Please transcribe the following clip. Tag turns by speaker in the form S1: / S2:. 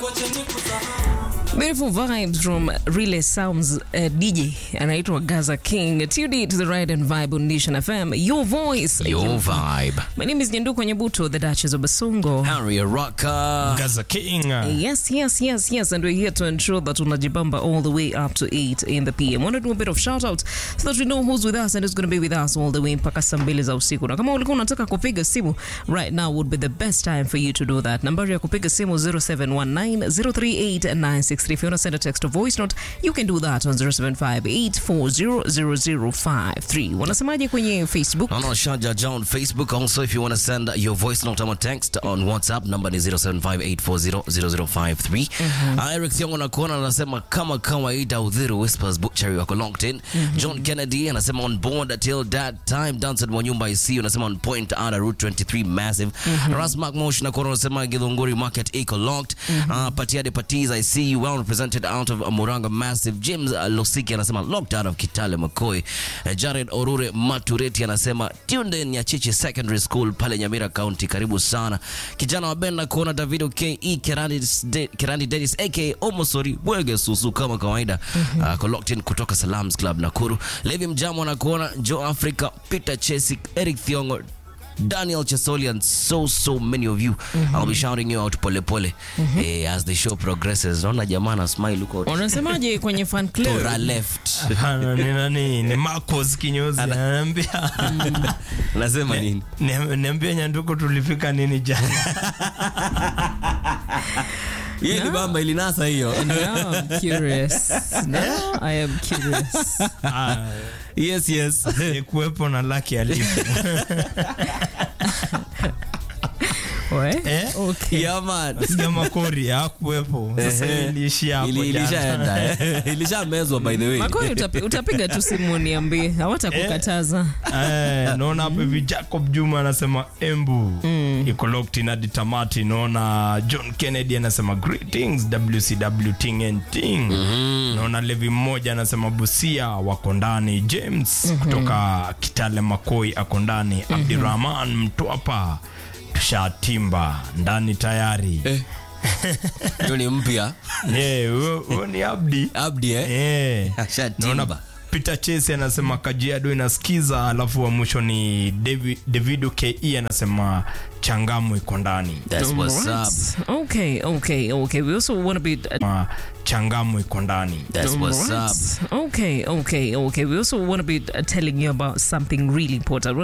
S1: Beautiful vibes from Relay Sounds uh, DJ anaitwa Gaza King. Tune in to the ride and vibe on Nation FM. Your voice.
S2: Your vibe.
S1: My name is Nyanduko Nyabuto, the Duchess of Basungo.
S2: Harry Rocker.
S3: Gaza King.
S1: Yes, yes, yes, yes. And we're here to ensure that unajibamba all the way up to 8 in the PM. Want to do a bit of shout out so that we know who's with us and who's going to be with us all the way mpaka saa mbili za usiku. Na kama ulikuwa unataka kupiga simu, right now would be the best time for you to do that. Nambari ya kupiga simu 0719038963. If you want to send a text or voice note, you can do that on 0758400053. Wanasemaje kwenye Facebook?
S2: On our Shaja John Facebook. Also, if you want to send your voice note or text on WhatsApp, number ni 0758400053. Uh, Eric Thiongo nakuona anasema kama kawaida Udhiru Whispers Butchery wako locked in. John Kennedy anasema on board till that time. Danson Mwanyumba I see you anasema on point out Route 23 massive. Ras Mark Mosh nakuona anasema Githunguri Market iko locked. Uh, Patiade Patiz I see you well represented out of Muranga massive. James uh, Losiki anasema locked out of Kitale Makoi. Uh, Jared Orure Matureti anasema tuned in ya Chichi Secondary School pale Nyamira County, karibu sana. Kijana wa Benda kuona Davido KE Kerandi, De, Kerandi Dennis aka Omosori Bwege Susu kama kawaida uh, ko locked in kutoka Salams Club Nakuru. Levi Mjamo anakuona Joe Africa, Peter Chesik, Eric Thiongo Daniel Chesoli and so so many of you I'll be shouting you out pole pole eh, as the show progresses. Naona jamaa na smile huko
S1: Wanasemaje kwenye fan club?
S2: Tora left.
S3: Hana, ni nani? Ni Marcos kinyozi ananiambia
S2: Nasema nini?
S3: Ni- niambie Nyanduko tulifika nini jana?
S2: Hiyo ni bamba ilinasa hiyo.
S1: Now I'm curious. Now I am curious.
S3: Ah,
S2: Yes, yes.
S3: ni kuwepo na laki alipo.
S1: We?
S3: Eh?
S1: Okay.
S2: Yeah, man.
S3: Sikia makori hakuwepo. Sasa
S2: Ehe.
S3: iliishia hapo
S2: Ili-
S3: jana.
S2: ilishaenda eh. ilishamezwa by the way
S1: Makori utapi, utapiga tu simu niambie, hawatakukataza.
S3: Eh, naona hapo hivi Jacob Juma anasema Embu iko locked in hadi tamati. Naona John Kennedy anasema greetings WCW ting and ting. Naona Levi mmoja anasema Busia wako ndani. James kutoka Kitale Makoi ako ndani. Abdirahman Mtwapa tushatimba ndani tayari.
S2: hiyo ni mpya
S3: Eh, huyo huyo ni Abdi.
S2: abdi eh?
S3: Eh.
S2: Ashatimba.
S3: Naona Peter Chase anasema Kajiado inasikiza, alafu wa mwisho ni Davi- Davido KE anasema Changamu iko ndani.
S2: That's what's
S1: Alright.
S2: up.
S1: Okay, okay, okay. We also want to be.
S3: Ma, Changamu iko ndani.
S2: That's what's
S1: Alright.
S2: up.
S1: Okay, okay, okay. We also want to be telling you about something really important.